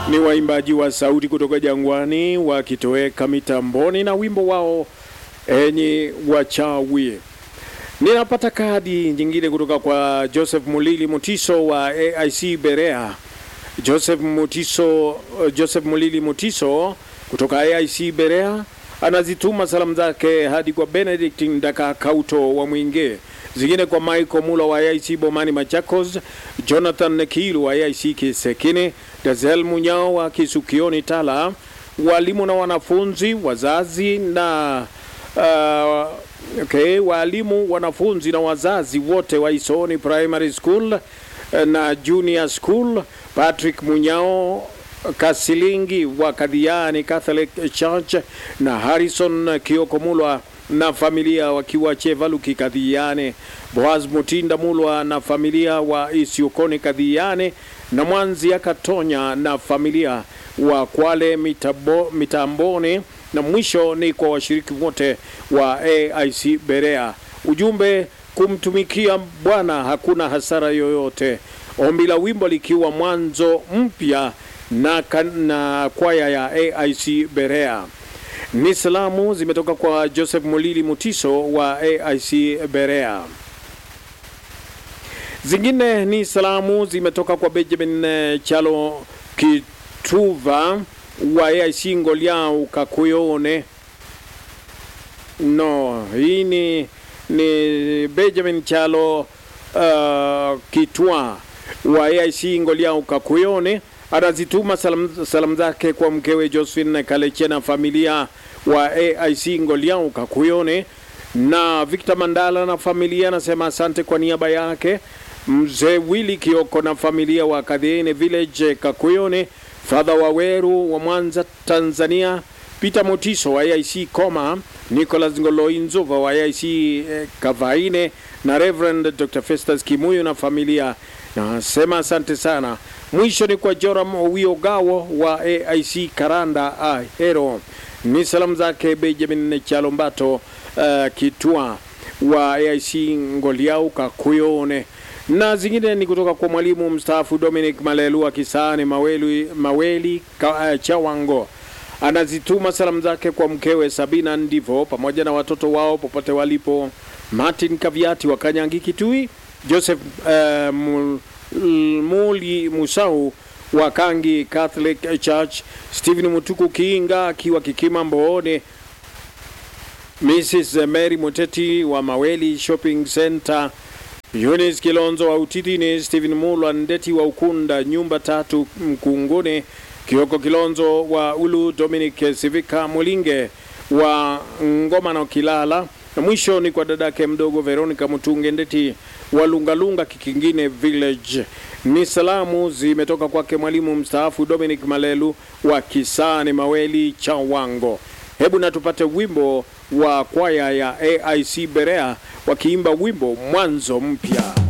ni waimbaji wa sauti kutoka jangwani wakitoweka mitamboni na wimbo wao enyi wachawi. Ninapata kadi nyingine kutoka kwa Joseph Mulili Mutiso wa AIC Berea. Joseph Mutiso, Joseph Mulili Mutiso kutoka AIC Berea anazituma salamu zake hadi kwa Benedict Ndaka Kauto wa Mwinge, zingine kwa Michael Mula wa AIC Bomani Machakos, Jonathan Nekilu wa AIC Kisekine, Dazel Munyao wa Kisukioni Tala, walimu na wanafunzi, wazazi na uh, okay, walimu, wanafunzi na wazazi wote wa Isoni Primary School na Junior School, Patrick Munyao Kasilingi wa Kadhiani Catholic Church na Harrison Kioko Mulwa na familia wakiwa Chevaluki Kadhiane, Boaz Mutinda Mulwa na familia wa Isiokoni Kadhiane na Mwanzi Akatonya na familia wa Kwale mitabo, Mitamboni na mwisho ni kwa washiriki wote wa AIC Berea. Ujumbe kumtumikia Bwana hakuna hasara yoyote. Ombi la wimbo likiwa mwanzo mpya na, na kwaya ya AIC Berea. Ni salamu zimetoka kwa Joseph Mulili Mutiso wa AIC Berea. Zingine ni salamu zimetoka kwa Benjamin Chalo Kituva wa AIC Ngoliau Kakuyone. No, hii ni, ni Benjamin Chalo uh, Kitwa wa AIC Ngoliau Kakuyone anazituma salamu salam zake kwa mkewe Josephine Kaleche na familia wa AIC Ngoliau Kakuyone na Victor Mandala na familia, anasema asante kwa niaba yake mzee Willy Kioko na familia wa Kadhiene Village Kakuyone, Father Waweru wa Mwanza Tanzania, Peter Motiso wa AIC Koma, Nicholas Ngoloinzova wa AIC eh, Kavaine na Reverend Dr. Festus Kimuyu na familia, nasema asante sana. Mwisho ni kwa Joram Wiogawo wa AIC Karanda Ahero. Ni salamu zake Benjamin Chalombato uh, Kitwa wa AIC Ngoliau Kakuyone, na zingine ni kutoka kwa mwalimu mstaafu Dominic Malelu wa Kisani Maweli, Maweli ka, uh, Chawango anazituma salamu zake kwa mkewe Sabina Ndivo pamoja na watoto wao popote walipo, Martin Kaviati wa Kanyangi Kitui, Joseph uh, Muli Musau wa Kangi Catholic Church, Stephen Mutuku Kiinga akiwa Kikima Mboone, Mrs Mary Muteti wa Maweli Shopping Center, Eunice Kilonzo wa Utitini, Stephen Mulwa Ndeti wa Ukunda nyumba tatu Mkungune, Kioko Kilonzo wa Ulu, Dominic Sivika Mulinge wa Ngoma na Kilala na mwisho ni kwa dadake mdogo Veronica Mutunge Ndeti wa Lungalunga Kikingine Village. Ni salamu zimetoka kwake mwalimu mstaafu Dominic Malelu wa Kisani Maweli Chawango. Hebu na tupate wimbo wa kwaya ya AIC Berea wakiimba wimbo mwanzo mpya.